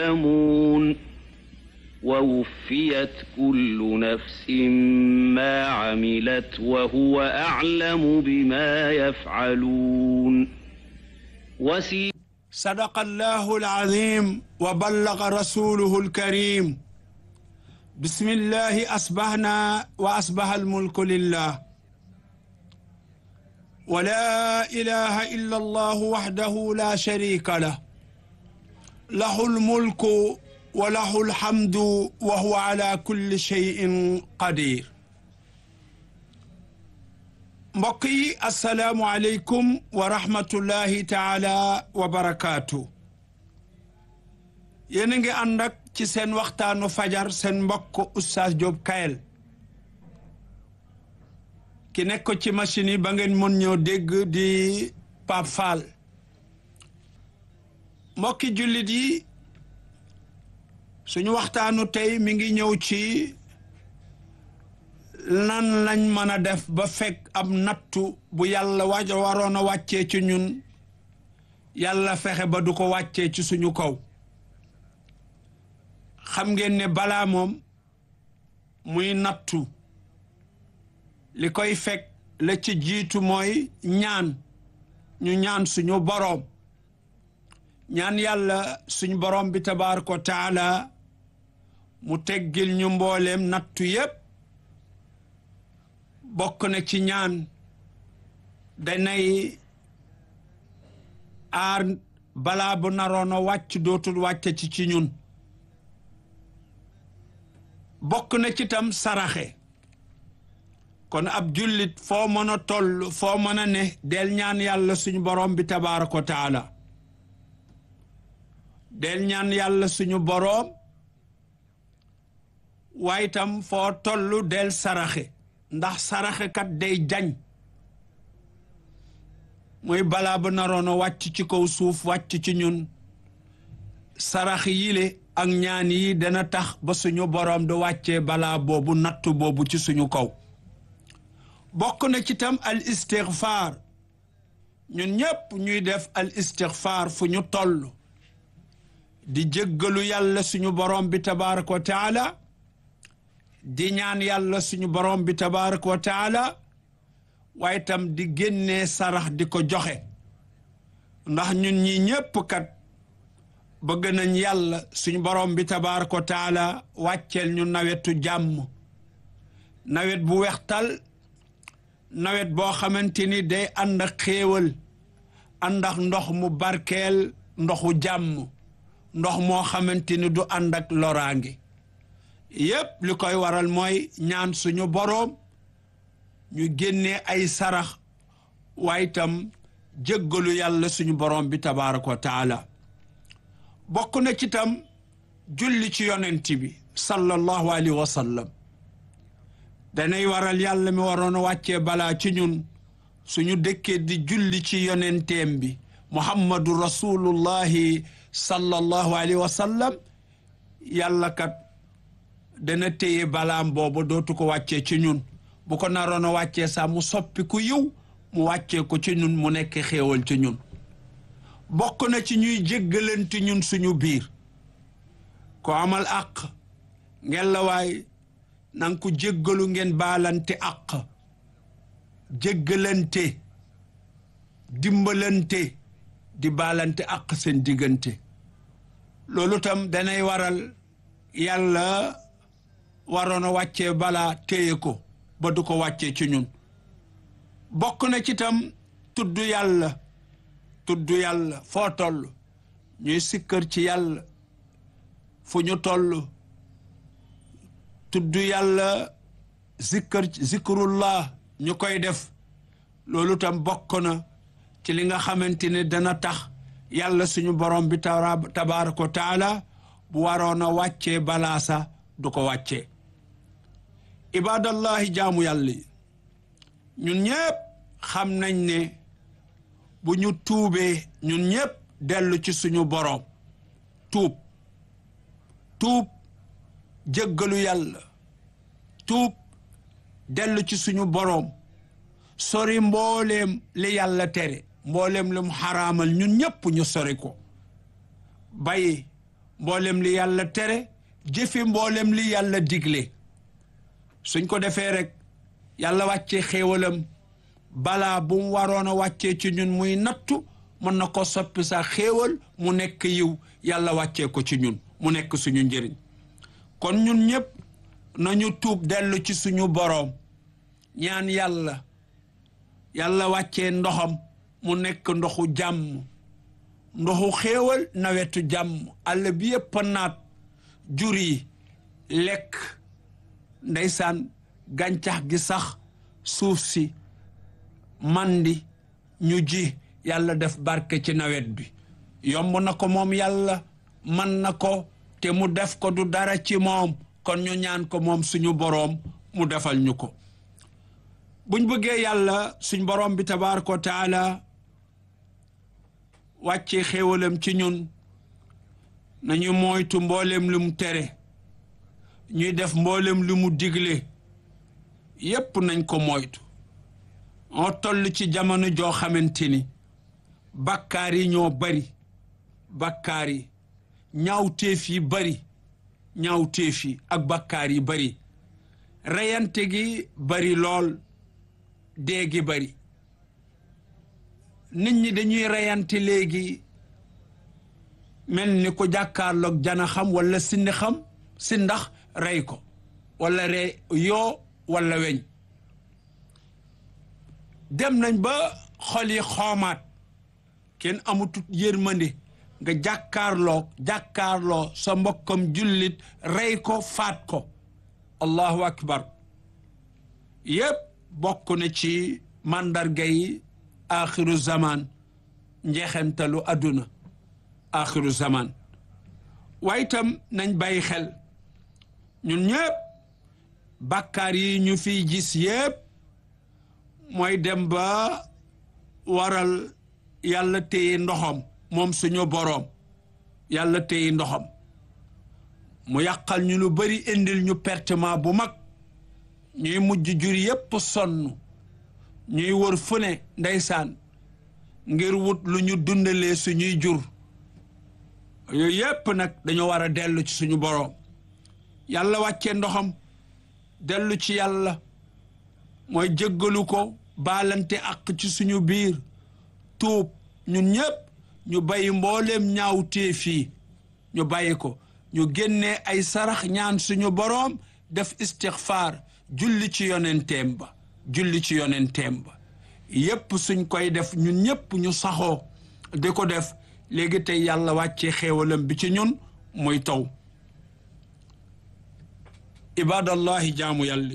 يعلمون ووفيت كل نفس ما عملت وهو أعلم بما يفعلون وسي صدق الله العظيم وبلغ رسوله الكريم بسم الله أصبحنا وأصبح الملك لله ولا إله إلا الله وحده لا شريك له له الملك وله الحمد وهو على كل شيء قدير mbokk yi asalaamu aleykum wa rahmatullahi taala wa barakaatu yéen a ngi ànd ak ci seen waxtaanu fajar seen mbokk Oustaz Diop Kayel ki nekk ci machine yi ba ngeen mën ñoo dégg di Pape Fall mbokki jullit yi suñu waxtaanu tey mi ngi ñëw ci lan lañ mën a def ba fekk ab nattu bu yàlla waj waroon a wàccee ci ñun yàlla fexe ba du ko wàccee ci suñu kaw xam ngeen ne balaa moom muy nattu li koy fekk la ci jiitu mooy ñaan ñu ñaan suñu boroom ñaan yàlla suñu boroom bi tabaaraka wa taala mu teggil ñu mbooleem nattu yépp bokk na ci ñaan danay aar balaa bu naroon a wàcc dootul wàcc ci ci ñun bokk na ci tam saraxe kon ab jullit foo mën a toll foo mën a ne del ñaan yàlla suñu borom bi tabaaraka wa taala del ñaan yàlla suñu boroom waaye tam foo toll del saraxe ndax saraxe kat day jañ muy balaa ba naroon a wàcc ci kaw suuf wàcc ci ñun sarax yile ak ñaan yi dana tax ba suñu boroom du wàccee balaa boobu nattu boobu ci suñu kaw bokk na ci tam al istigfaar ñun ñépp ñuy def al istigfaar fu ñu toll di jéggalu yàlla suñu boroom bi tabaaraka wa taala di ñaan yàlla suñu borom bi tabaaraka wa taala waaye tam di génnee sarax di ko joxe ndax ñun ñi ñépp kat bëgg nañ yàlla suñu borom bi tabaaraka wa taala wàcceel ñu nawetu jàmm nawet bu wextal nawet boo xamante ni day ànd ak xéewal ànd ak ndox mu barkeel ndoxu jàmm ndox moo xamante ni du ànd ak loraange yépp li koy waral mooy ñaan suñu boroom ñu génnee ay sarax waaye itam jéggalu yàlla suñu boroom bi tabaaraka wa taala bokk na ci tam julli ci yonent bi sallallahu alayhi wa sallam danay waral yàlla mi waroon a wàccee balaa ci ñun suñu dëkkee di julli ci yonenteem bi muhammadu rasulullahi sallallahu alayhi wa sallam yàlla kat dana téye balaam boobu dootu ko wàccee ci ñun bu ko naroon a wàccee sax mu soppi ku yiw mu wàccee ko ci ñun mu nekk xéewal ci ñun bokk na ci ñuy jéggalante ñun suñu biir ko amal àq ngeen la waay nanga ko jéggalu ngeen baalante àq jéggalante dimbalante di baalante àq seen diggante loolu tam danay waral yàlla waroon a wàccee balaa téye ko ba du ko wàccee ci ñun bokk na ci tam tudd yàlla tudd yàlla foo toll ñuy sikkër ci yàlla fu ñu toll tudd yàlla zikkër zikrullah ñu koy def loolu tam bokk na ci li nga xamante ne dana tax yàlla suñu borom bi tabaaraka wa taala bu waroon a wàccee balaasa du ko wàccee ibadallahi jaamu yàlla yi ñun ñëpp xam nañ ne bu ñu tuubee ñun ñëpp dellu ci suñu boroom tuub tuub jéggalu yàlla tuub dellu ci suñu boroom sori mbooleem li yàlla tere mbooleem li mu xaraamal ñun ñëpp ñu sori ko bàyyi mboolem li yàlla tere jëfe mboolem li yàlla digle suñ ko defee rek yàlla wàccee xéewalam balaa bu mu waroon a wàccee ci ñun muy nattu mën na ko soppi sa xéewal mu nekk yiw yàlla wàccee ko ci ñun mu nekk suñu njëriñ kon ñun ñëpp nañu tuub dellu ci suñu boroom ñaan yàlla yàlla wàccee ndoxam mu nekk ndoxu jàmm ndoxu xéewal nawetu jàmm àll bi yëpp naat jur yi lekk ndeysaan gàncax gi sax suuf si mandi ñu ji yàlla def barke ci nawet bi yomb na ko moom yàlla man na ko te mu def ko du dara ci moom kon ñu ñaan ko moom suñu boroom mu defal ñu ko buñ bëggee yàlla suñ boroom bi tabaaraka wa taala wàcce xéewalam ci ñun nañu moytu mboolem lu mu tere ñuy def mboolem lu mu digle yépp nañ ko moytu moo toll ci jamono joo xamante ni bakkaar yi ñoo bari bakkaar yi ñaawteef yi bari ñaawteef yi ak bakkaar yi bari reyante gi bari lool dee gi bari nit ñi dañuy reyante léegi mel ni ko jàkkaarloog jana xam wala sindi xam si ndax rey ko wala rey yoo wala weñ dem nañ ba xol yi xoomaat kenn amutut yërmande nga jàkkaarloo jàkkaarloo sa mbokkam jullit rey ko faat ko allahu akbar yépp bokk na ci màndarga yi axiru zaman njeexentalu àdduna axiru zaman waaye itam nañ bàyyi xel ñun ñëpp bàkkaar yi ñu fiy gis yépp mooy dem ba waral yàlla téye ndoxam moom suñu boroom yàlla téye ndoxam mu yàqal ñu lu bari indil ñu pertement bu mag ñuy mujj jur yépp sonn ñuy wër fu ne ndeysaan ngir wut lu ñu dundalee suñuy jur yooyu yépp nag dañoo war a dellu ci suñu boroom yàlla wàccee ndoxam dellu ci yàlla mooy jéggalu ko baalante ak ci suñu biir tuub ñun ñépp ñu bàyyi mbooleem ñaaw téefii ñu bàyyi ko ñu génnee ay sarax ñaan suñu boroom def istixfaar julli ci yonenteem ba julli ci yonenteem ba yépp suñ koy def ñun ñépp ñu saxoo di ko def léegi tey yàlla wàccee xéewalam bi ci ñun muy taw ibadallahi jaamu yàlla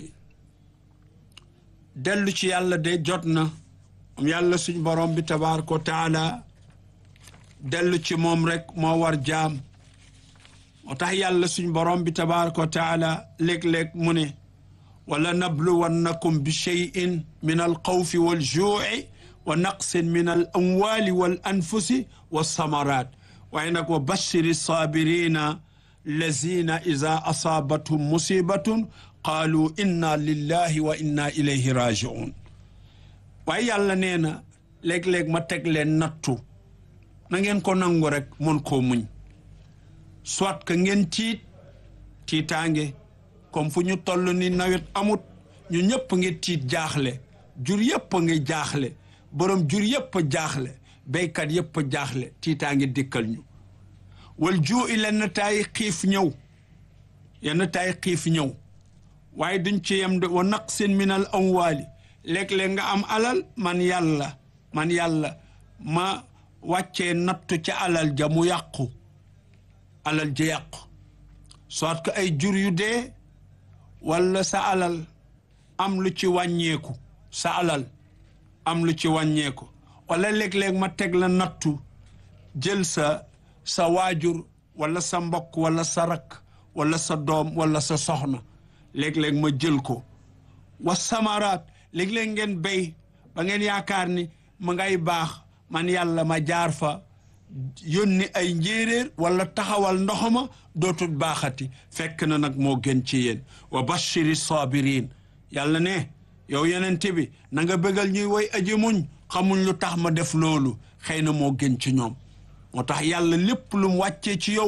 dellu ci yàlla de jot na am yàlla suñ borom bi tabaaraka wa taala dellu ci moom rek moo war jaam moo tax yàlla suñ borom bi tabaaraka wa taala léeg-léeg mu ne wala nabluwannakum bi cheyin min alxawfi waljuuci wa naqsin min al amwali wal anfusi walsamarat waaye nag wa bashiri saabirina lazina ida asaabathum musibatun qaalu inna lillahi wa inna ilayhi rajiun waaye yàlla nee na léeg-léeg ma teg leen nattu na ngeen ko nangu rek mën koo muñ soit que ngeen tiit tiitaange comme fu ñu toll ni nawet amut ñu ñëpp ngi tiit jaaxle jur yëpp a ngi jaaxle borom jur yëpp jaaxle béykat yëpp jaaxle tiitaange dikkal ñu wal juu i lenn taay xiif ñëw yenn taay xiif ñëw waaye duñ ci yem de wa naqsin min al amwaali léeg-léeg nga am alal man yàlla man yàlla ma wàccee nattu ca alal ja mu yàqu alal ja yàqu soit que ay jur yu dee walla sa alal am lu ci wàññeeku sa alal am lu ci wàññeeku walla léeg-léeg ma teg la nattu jël sa sa waajur walla sa mbokk walla sa rakk walla sa doom walla sa soxna léeg-léeg ma jël ko wa samaraat léeg-léeg ngeen béy ba ngeen yaakaar ni ma ngay baax man yàlla ma jaar fa yónni ay njéeréer wala taxawal ndoxama dootul baaxati fekk na nag moo gën ci yéen wa bashiri sabirin yàlla ne yow yenente bi na nga bëggal ñuy woy aji muñ xamuñ lu tax ma def loolu xëy na moo gën ci ñoom moo tax yàlla lépp lu mu wàccee ci yow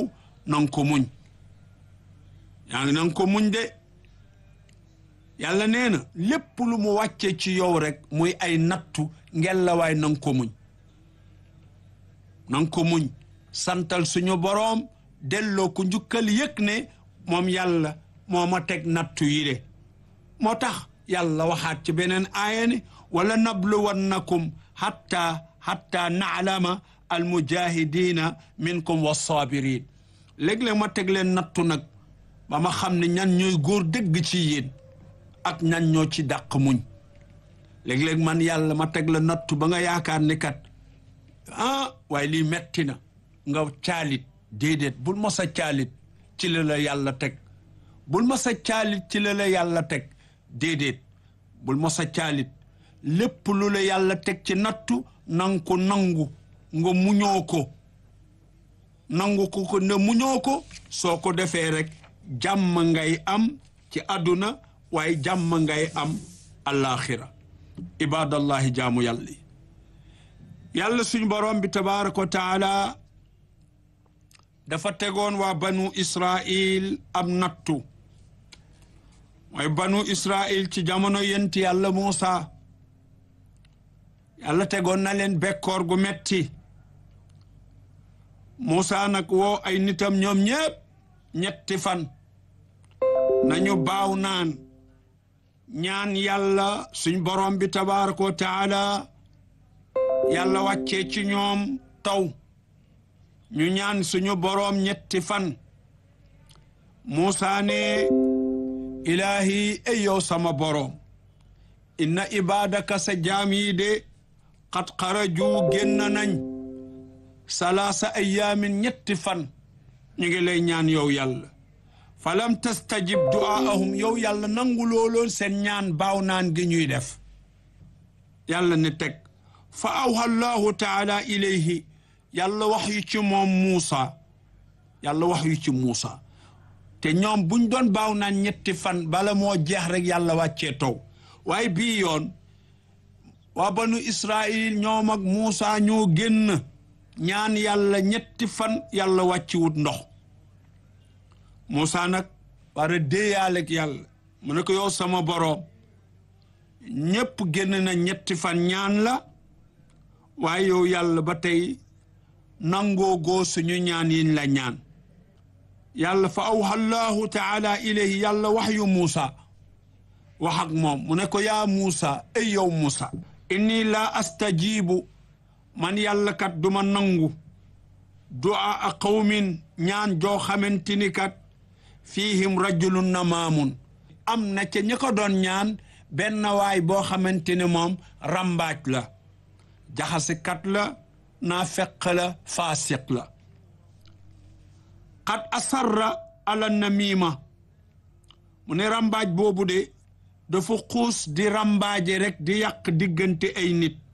nanga ko muñ yaa ngi nanga ko muñ de yàlla nee na lépp lu mu wàccee ci yow rek muy ay nattu ngel la waay nanga ko muñ nanga ko muñ santal suñu boroom delloo ko njukkal yëg ne moom yàlla moo ma teg nattu yi de moo tax yàlla waxaat ci beneen aaya ne wala nabluwannakum hatta hatta naalama almujahidina minkum wassabirin léeg-léeg ma teg leen nattu nag ba ma xam ne ñan ñooy góor dëgg ci yéen ak ñan ñoo ci dàq muñ léeg-léeg man yàlla ma teg la nattu ba nga yaakaar ne kat ah waaye lii metti na nga caalit déedéet bul ma sa caalit ci la la yàlla teg bul ma sa caalit ci la la yàlla teg déedéet bul ma sa caalit lépp lu la yàlla teg ci nattu nang ko nangu nga muñoo ko nangu ko ko ne muñoo ko soo ko defee rek jàmm ngay am ci àdduna waaye jàmm ngay am alaxira ibadallahi jaamu yàlla yi yàlla suñ borom bi tabaraka wa taala dafa tegoon waa banu israil am nattu mooy banu israil ci jamono yenti yàlla Muusa yàlla tegoon na leen bekkoor gu metti Muusa nag woo ay nitam ñoom ñépp ñetti fan nañu baaw naan ñaan yàlla suñ borom bi tabaraka wa taala yàlla wàccee ci ñoom taw ñu ñaan suñu boroom ñetti fan Muusa ne ilaahi ey yow sama boroom inna ibadaka sa jaam yi de xat xaraju génn nañ salaasa ayaamin ñetti fan ñu ngi lay ñaan yow yàlla falam tastajib du'aahum yow yàlla nangu looloon seen ñaan baaw naan gi ñuy def yàlla ne teg fa awha allahu taala ilayhi yàlla wax yu ci moom Muusa yàlla wax yu ci Muusa te ñoom buñ doon baaw naan ñetti fan bala moo jeex rek yàlla wàccee taw waaye bii yoon waa banu Israil ñoom ak Muusa ñoo génn ñaan yàlla ñetti fan yàlla wàcciwut ndox Muusa nag war a déeyaale ak yàlla mu ne ko yow sama boroom ñépp génn na ñetti fan ñaan la waaye yow yàlla ba tey nangoo goo suñu ñaan yiñ la ñaan yàlla fa awha allahu taala ilayhi yàlla wax yu Muusa wax ak moom mu ne ko yaa Muusa ay yow Muusa inni laa astajibu man yàlla kat duma nangu du'a a qawmin ñaan joo xamante ni kat fiihim rajulun namaamun am na ca ñi ko doon ñaan benn waay boo xamante ne moom rambaaj la jaxasekat la naa feq la faasiq la xat asarra ala namima mu ne rambaaj boobu de dafa xuus di rambaaje rek di yàq diggante ay nit